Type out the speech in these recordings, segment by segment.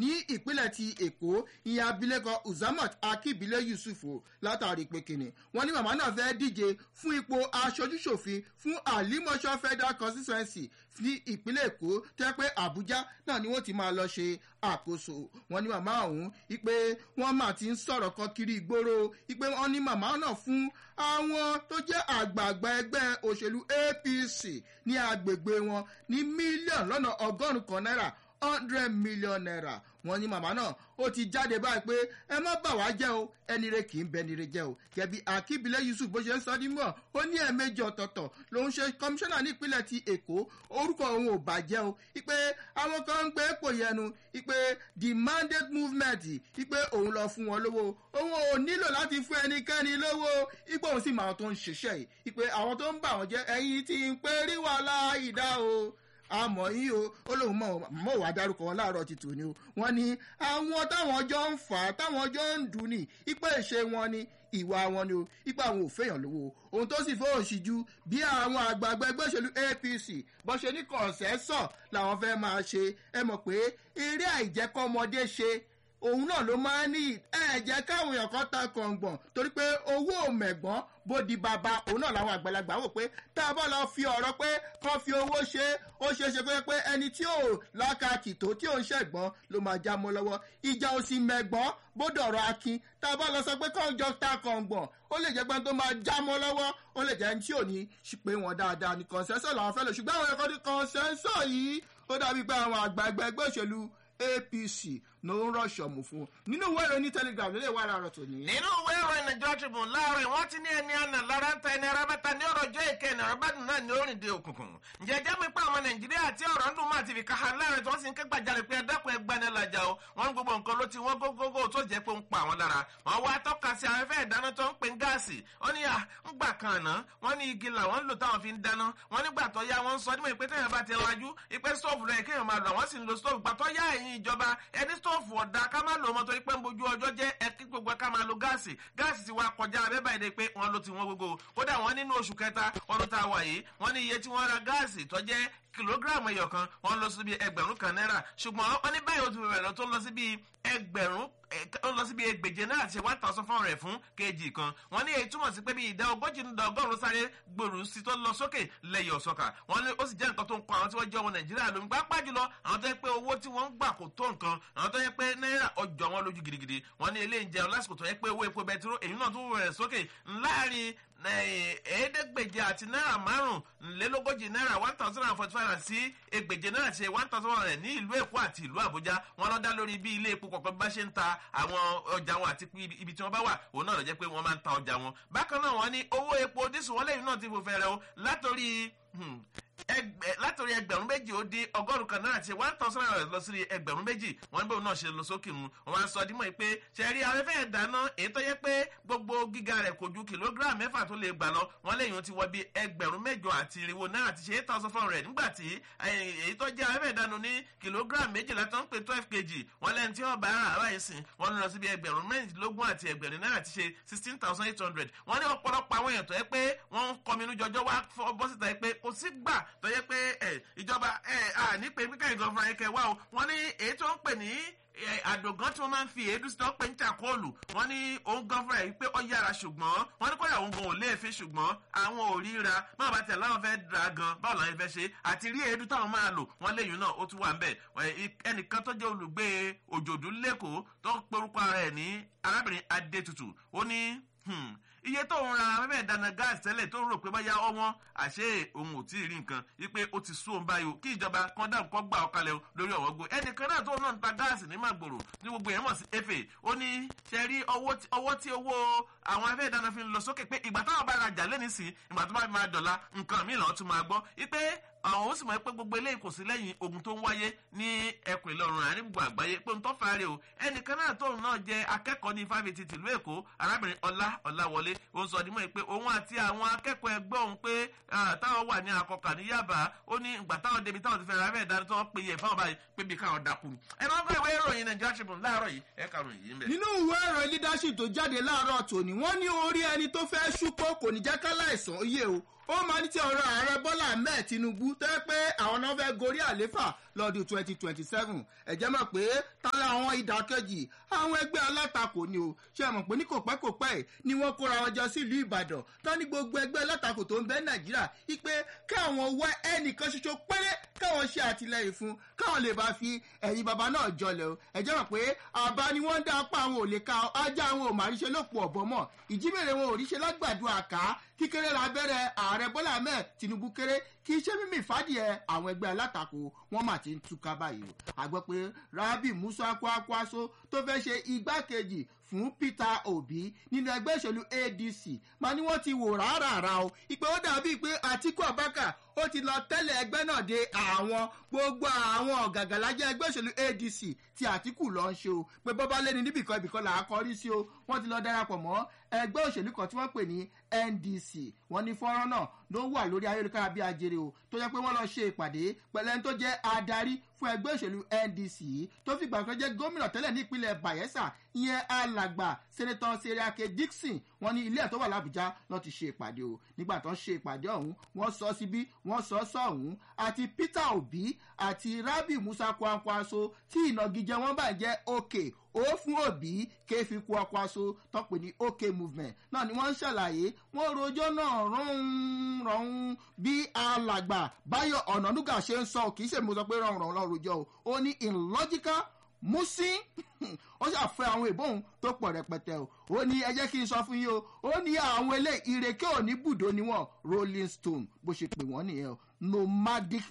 ní ìpínlẹ̀ ti èkó ìyẹn abilékọ uzamat akíbílẹ̀ yusuf o látàrí pé kìnnì wọ́n ní màmá náà fẹ́ díje fún ipò aṣojúṣòfin fún alimọ̀ṣọ́ federal constituency ní ìpínlẹ̀ èkó tẹ́ pé àbújá náà ni wọ́n ti máa lọ ṣe àkóso wọn ní màmá ọ̀hún ipe wọ́n máa ti ń sọ̀rọ̀ kan kiri ìgboro ipe wọ́n ní màmá náà fún àwọn tó jẹ́ àgbààgbà ẹgbẹ́ òṣèlú apc ní agbègbè wọn ní mílíọ̀nù lọ́nà ọgọ́rùn-ún kan náírà hundred million naira wọn ní màmá náà ó ti jáde báyìí pé ẹ má bà wá jẹ́ o ẹni rẹ kì í bẹni rẹ jẹ́ o kẹbi akíbilẹ̀ yusuf bó ṣe ń sọ nímọ̀ ó ní ẹ̀ẹ̀mejì ọ̀tọ̀ọ̀tọ̀ lòun ṣe kọmíṣánná ní ìpínlẹ̀ ti èkó orúkọ òun ò bàjẹ́ o ipe àwọn kan ń gbé pò yẹnu ipe the mandate movement ipe òun lọ fún wọn lówó òun ò nílò láti fún ẹnikẹ́ni lówó ipe òun sì máa tó ń ṣiṣẹ́ yìí ipe àwọn tó ń bà wọ́n jẹ́ ẹ̀yìn tí ń pé rí wàhálà ìdá o àmọ́ yín o ó lóun mọ̀ mọ̀ wá dárúkọ wọn láàárọ̀ ti tòní o wọ́n ní àwọn táwọn jọ ń fà á táwọn jọ ń dùn ní ipa ìṣe wọn ni ìwà wọn ni o ipa àwọn ò fẹ́yàn lówó ohun tó sì fóun sì ju bí àwọn àgbààgbà ẹgbẹ́ òṣèlú apc bó ṣe ní kọ̀ọ̀sẹ́sọ̀ làwọn fẹ́ máa ṣe ẹ mọ̀ pé eré àìjẹ́kọ́mọdé ṣe òun náà ló máa ń ní ẹ̀jẹ̀ káwọn èèyàn kan ta kọ̀ǹgbọ̀n torí pé owó mẹ̀gbọ́n bó di bàbá òun náà làwọn àgbàlagbà wò pé tá a bá lọ fi ọ̀rọ̀ pé kán fi owó ṣe ó ṣeé ṣe pé pé ẹni tí ò lákàkì tó tí ò ń ṣẹ̀gbọ́n ló máa já mọ́ lọ́wọ́ ìjà òsì mẹ̀gbọ́n bó dọ̀rọ̀ akin tá a bá lọ sọ pé kán jọ ta kọ̀ǹgbọ̀n ó lè jẹ́ pé tó máa já mọ́ lọ́wọ́ ó lè jẹ́ ẹni tí ò ní pé wọn dáadáa ní kọ̀ǹsẹ́sọ̀ làwọn fẹ́ lò ṣùgbọ́n àwọn ẹ̀kọ́ ní kọ̀ǹsẹ́sọ̀ yìí ó dàbí pé àwọn àgbààgbà ẹgbẹ́ òṣèlú apc ló ń rọ̀ṣọ̀ mú fún un nínú ìwé ìròyìn telegram lè wà láàárọ̀ tòní. nínú ìwé ìròyìn nàìjíríà tribune láàárọ̀ wọ́n ti ní ẹni àná lára ń ta ẹni ara mẹ́ta ní ọ̀rọ̀ ọjọ́ ìkẹ́ ẹni ọ̀rọ̀ bádùn náà ní orin de òkùnkùn. ǹjẹ́ jẹ́ mi pa àwọn nàìjíríà tí ọ̀rọ̀ ń dùn máa ti fi káha láàrin tí wọ́n sì ń ké gbàjarè pé ẹ̀dákun ẹgbani lajà o wọ́n ní gbogbo nǹkan ló ti wọ́n gógógó tó jẹ́ pé ń pa àwọn lára. wọ́n wá tọ́ka sí afẹ́fẹ́ ìdáná tó ń pè ń gáàsì wọ́n ní à ń gbà kan àná wọ́n ní igi làwọn ń lò táwọn fi ń dáná wọ́n nígbà tó yá wọ́n ń sọ nímọ̀ ìpè téèyàn bá ti lajú ìpè stóòfù rẹ̀ kéèyàn máa lò àwọn sì ń lo stóòfù gbà tó yá ẹ̀yìn ìjọba ẹni stóòfù ọ̀dà ká má lò mọ́ torí pé ń bojú ọjọ́ jẹ́ ẹkí gbogbo ká máa lo gáàsì gáàsì ti wá kọjá abẹ́ báyìí de pé wọ́n ló ti wọ́n gbogbo kódà wọ́n nínú oṣù kẹta ọdún tá a wà yìí wọ́n ní iye tí wọ́n ra gáàsì tó jẹ́ kìlógíráàmù ẹyọ kan wọ́n lọ sí bí ẹgbẹ̀rún kan náírà ṣùgbọ́n wọ́n ní báyìí ó ti bẹ̀rẹ̀ lọ tó lọ sí bí ẹgbẹ̀rún ó lọ síbi ẹgbẹ̀je náà àti one thousand four hundred fún kejì kan wọ́n ní èyí túmọ̀ sí pé bí ìdá ogójì ní ọgọ́rùn-ún sáré gbòòrò sí tó lọ sókè lẹ́yìn ọ̀sọ́kà wọ́n ní ó sì jẹ́ nǹkan tó ń kọ àwọn tí wọ́n jẹ́ ọmọ nàìjíríà lómi pápá jùlọ àwọn tó yẹ pé owó tí wọ́n ń gbà kò tó nǹkan àwọn tó yẹ pé náírà ọjọ́ wọn lójú gidigidi wọ́n ní eléyìí ń jẹun lásìkò tó yẹ pé owó epo bẹtiró èyí náà tún rẹ̀ sókè láàrin ẹ̀ẹ́dẹ́gbèje àti náírà márùnlélógójì náírà one thousand and forty five sí ẹgbèje náírà ṣe one thousand one hundred ní ìlú èkó àti ìlú àbújá wọn lọ dá lórí bí ilé epo kọ̀ọ̀kan bá ṣe ń ta àwọn ọjà wọn àti ibi tí wọn bá wà òun náà lọ jẹ́ pé wọ́n máa ń ta ọjà wọn bákan náà wọ́n ní owó epo dísù wọn lẹ́yìn náà ti fò fẹ́rẹ̀ o látòrí látòrí ẹgbẹ̀rún méjì ó dín ọgọ́rùn kan náírà ti one thousand naira lọ sí ẹgbẹ̀rún méjì wọn bóun náà ṣe lọ sókè mu wọn á sọ dímọ̀ pé ṣẹ̀rí afẹ́fẹ́ ìdáná èyí tó yẹ pé gbogbo gíga rẹ̀ kò ju kìlógíráàmù mẹ́fà tó lè gbà lọ wọn lẹ́yìn ti wọ bí ẹgbẹ̀rún mẹ́jọ àti irinwó náírà ti ṣe eight thousand four hundred nígbà tí èyí tó jẹ́ afẹ́fẹ́ ìdáná ní kìlógíráàmù méjìlá tó ń pè twelve kg wọn lẹ́yìn tí ọba ara àbáyé sìn wọn lọ síbi ẹgbẹ̀rún mẹ́rìndínlógún àti ẹgbẹ̀rin náírà ti ṣe sixteen thousand eight hundred wọn ní ọ̀pọ̀lọpọ̀ àwọn èèyàn tó yẹ pé wọ́n ń kọminú jọjọ wá bọ́ síta yẹ pé kò sí gbà tó yẹ pé ìjọba ní pé pípẹ́ ìgbọ̀n fúnra yẹn kẹ wá o wọ́n ní èyí tó ń pè ní àdògán tí wọ́n máa ń fi èédú sí tó ń pè ní takóòlù wọ́n ní òun gan fúnra yìí pé ó yára ṣùgbọ́n wọ́n ní kódà òun gan ò léèfé ṣùgbọ́n àwọn ò ríra máa bá tẹ̀ láwọn fẹ́ dra gan báwo làwọn fẹ́ ṣe àti rí èédú táwọn máa lò wọ́n léyìn náà ó tún wà ń bẹ̀ ẹnìkan tó jẹ́ olùgbé òjòdú lẹ́kọ̀ọ́ tó ń perúkọ ara ẹ̀ ní arábìnrin adétutù ó ní iye tó ń ra afẹ́fẹ́ ìdáná gáàsì tẹ́lẹ̀ tó ń rò pé báyá ọwọ́n àṣé òun ò tí ì rí nǹkan wípé ó ti sún òun báyìí o kí ìjọba kan dáhùn kọ́ gbà ọ̀kalẹ̀ lórí ọ̀wọ́ gbó ẹnìkan náà tó náà ń ta gáàsì ní màgbòrò ní gbogbo yẹn mọ̀ sí efe ó ní ṣe rí ọwọ́ tí owó àwọn afẹ́fẹ́ ìdáná fi ń lọ sókè pé ìgbà táwọn bá rajà lẹ́ni sí ìgbà tó bá máa dọ̀la nǹkan míì lọ́ọ́ tún máa gbọ́ wípé àwọn ó sì mọ̀ pé gbogbo eléyìí kò sí lẹ́yìn ogun tó ń wáyé ní ẹkùn ìlọrin àárín gbogbo àgbáyé pé ń tọ́ fàárẹ̀ o ẹnìkan náà tóun náà jẹ́ akẹ́kọ̀ọ́ ní fáfitì tìlú èkó arábìnrin ọlá ọláwọlé ó ń sọ ọdún pé òun àti àwọn akẹ́kọ̀ọ́ ẹgbẹ́ òun pé táwọn wà ní akọkà ní yaba ó ní ìgbà táwọn débi táwọn ti fẹ́ ra abẹ́ ìdáná tó wọ́n pe yẹ fáwọn báyìí pé bí káwọn dákú ni ẹ máa ń fẹ́ ìwé ìròyìn nàìjíríà tribune láàárọ̀ yìí ẹ kàrún yìí mẹ́. nínú ìwé ìròyìn leadership tó jáde láàárọ̀ tòní wọ́n ní orí ẹni tó fẹ́ ṣúpọ̀ kò ní jẹ́ ká láìsàn yé o ó máa ní ti ọ̀rọ̀ ààrẹ bọ́lá ahmed tinubu tó yẹ pé àwọn náà fẹ́ gorí àléfà lọ́dún twenty twenty seven ẹ̀jẹ̀ mọ̀ pé tálá àwọn ìdàkejì àwọn ẹgbẹ́ alátakò ni o ṣe mọ̀ pé ní kò pẹ́ kò pẹ́ ni wọ́n kóra wọn jọ sílùú ìbàdàn tán ní gbogbo ẹgbẹ́ alátakò tó ń bẹ nàìjíríà wípé káwọn wá ẹnìkan ṣoṣo péré káwọn ṣe àtìlẹyìn fún káwọn lè bá fi ẹ̀yìn bàbá náà jọlẹ̀ o ẹ̀jẹ̀ mọ̀ pé àbá ni wọ́n ń dá apá àwọn ò lè ka ajá àwọn ò máa ríṣe lópò ọ̀bọ mọ̀ ìjímèrè wọn ò ríṣe lágbàdo àká kíkéré lábẹ́rẹ́ ààrẹ bọ́lá ahmed tinubu kéré kì í ṣe mímì fàdíẹ̀ àwọn ẹgbẹ́ alátakò wọn mà ti ń túká báyìí o àgbẹ̀ pé rabi musa kwakwaso tó fẹ́ ṣe igbákejì fún peter obi nínú ẹgbẹ́ ìṣèlú adc máa ní wọ́n ti wò rárá o ìpè ó dàbí pé àtìkú abaka ó ti lọ tẹ́lẹ̀ ẹgbẹ́ náà de àwọn gbogbo àwọn ọ̀gàgàlájẹ́ ẹgbẹ́ òṣèlú adc tí àtìkù lọ ń ṣe o pé bọ́bá lẹ́ni níbìkan ibìkan là á kọrí sí o wọ́n ti lọ darapọ̀ mọ́ ẹgbẹ́ òṣèlú kan tí wọ́n pè ní ndc wọ́n ní fọ́nrán náà ló wà lórí ayélujára bí ajere o tó jẹ́ pé wọ́n lọ ṣe ìpàdé pẹ̀lẹ́ tó jẹ́ adarí fún ẹgbẹ́ òṣèlú ndc tó fìgbà kan jẹ́ gómìnà tẹ́lẹ̀ ní ìpínlẹ̀ bayelsa ìyẹn alàgbà sẹ́nẹ́tọ̀ seriake dixon wọ́n ní ilé ẹ̀ tó wà lábújá lọ́ ti ṣe ìpàdé o nígbà tó ń ṣe ìpàdé ọ̀hún wọ́n sọ síbí wọ́n sọ sọ̀hún àti peter obi àti rabi musa kwankwaso tí ìnagijẹ wọn bá jẹ́ òkè ó fún òbí kéfì kwankwaso tọ́pẹ́ ní òkè movement náà ni wọ́n ń ṣàlàyé wọ́n rojọ́ náà rọ̀hún rọ̀hún bí alàgbà báyọ̀ ọ̀nàdúgà ṣe ń sọ kì í ṣe mo sọ pé rọ̀hún rọ̀hún lọ́ọ́ rojọ́ o ó ní illogical musin ó ṣàfẹ́ àwọn ìbòhùn tó pọ̀ rẹpẹtẹ o ó ní ẹ jẹ́ kí n sọ fún yín o ó ní àwọn ilé ìrèké òní bùdó ni wọ́n rolling stone bó ṣe pè wọ́n nìyẹn o nomadic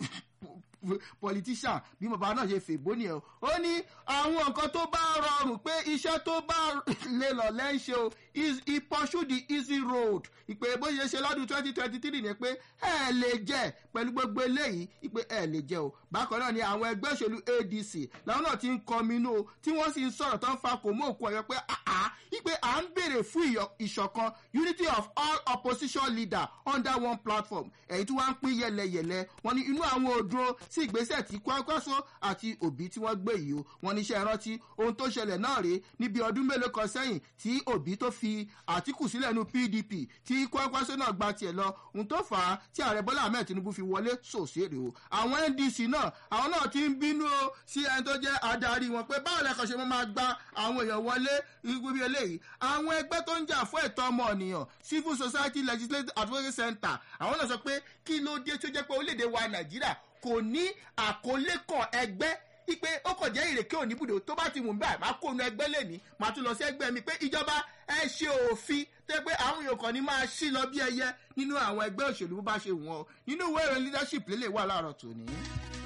politician bí bàbá náà ṣe fèbó nìyẹn o ó ní àwọn nǹkan tó bá rọrùn pé iṣẹ́ tó bá lè lọ lẹ́ńṣẹ́ o he pursue the easy road ìpè bó ṣe ṣe lọ́dún twenty twenty three ni pé ẹ lè jẹ pẹ̀lú gbogbo eléyìí ìpè ẹ lè jẹ o bákan náà ni àwọn ẹgbẹ́ òṣèlú adc làwọn náà ti ń kọminú o tí wọ́n sì ń sọ̀rọ̀ tó ń fa kò mú òkú ọ̀yọ́ pé àá ìpè à ń béèrè fún ìṣọ̀kan unity of all opposition leaders under one platform èyí tí wọ́n ń pín yẹlẹyẹlẹ wọn ni inú àwọn òdúró sí ìgbésẹ̀ tí kwakwaso àti òbí tí wọ́n gbé yìí o wọn ní iṣẹ́ rántí ohun tó ṣẹlẹ̀ náà rèé níbi ọdún mélòó kan sẹ́yìn tí òbí tó fi àtìkù sílẹ̀ nu pdp tí kwakwaso náà gba tiẹ̀ lọ ohun tó fà á tí ààrẹ bọ́lá ahmed tinubu fi wọlé sòṣèré o àwọn ndc náà àwọn náà ti ń bínú o sí ẹni tó jẹ́ adarí wọn pé báwo lẹ́kọ̀ọ́ ṣe máa gba àwọn èèyàn wọlé ibi eléyìí àwọn ẹgbẹ́ tó ń jà fún ẹ̀tọ́ ọmọ ènìyàn civil society legislative advocacy center àwọn náà sọ pé kí ló dé tó jẹ́ pé orílẹ̀-èdè wa nàìjíríà kò ní àkọlé kan ẹgbẹ́ ipe ó kò jẹ́ ìrèké òníbùdó tó bá ti wù mí báyìí máa kó nu ẹgbẹ́ lẹ́ni máa tún lọ sí ẹgbẹ́ mi pé ìjọba ẹ ṣe òfin tẹ́ pé àwọn èèyàn kan ní máa ṣí lọ bí ẹyẹ nínú àwọn ẹgbẹ́ òṣèlú bó bá ṣe wù wọ́n nínú ìwé ìròyìn leadership lélẹ̀ wà láàárọ̀ tòní.